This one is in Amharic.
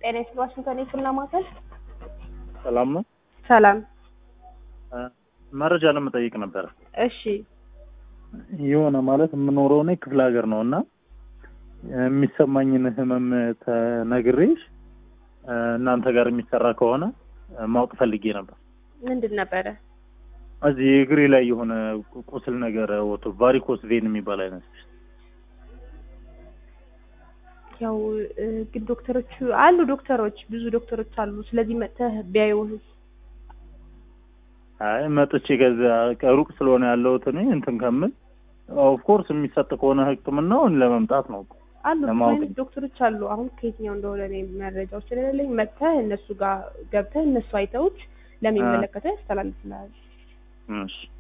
ጤና ይስጥልኝ ዋሽንግተን የህክምና ማዕከል። ሰላም ነው። ሰላም። እ መረጃ ለመጠየቅ ነበር። እሺ የሆነ ማለት የምኖረው እኔ ክፍለ ሀገር ነው እና የሚሰማኝን ህመም ተነግሬሽ እ እናንተ ጋር የሚሰራ ከሆነ እ ማወቅ ፈልጌ ነበር። ምንድን ነበረ? እዚህ እግሬ ላይ የሆነ ቁስል ነገር ወጥቶ ቫሪኮስ ቬን የሚባል አይነት ያው እ ግን ዶክተሮቹ አሉ ዶክተሮች ብዙ ዶክተሮች አሉ። ስለዚህ መጥተህ ቢያዩህ አይ መጥቼ ከዛ ሩቅ ስለሆነ ያለሁት እኔ እንትን ከምል ኦፍኮርስ የሚሰጥ ከሆነ ህክምናውን ለመምጣት ነው። አሉ ብዙ ለማወቅ አይነት ዶክተሮች አሉ። አሁን ከየትኛው እንደሆነ እኔ መረጃው ስለሌለኝ መጥተህ እነሱ ጋር ገብተህ እነሱ አይተውት ለሚመለከተው ያስተላልፍልሃል። እሺ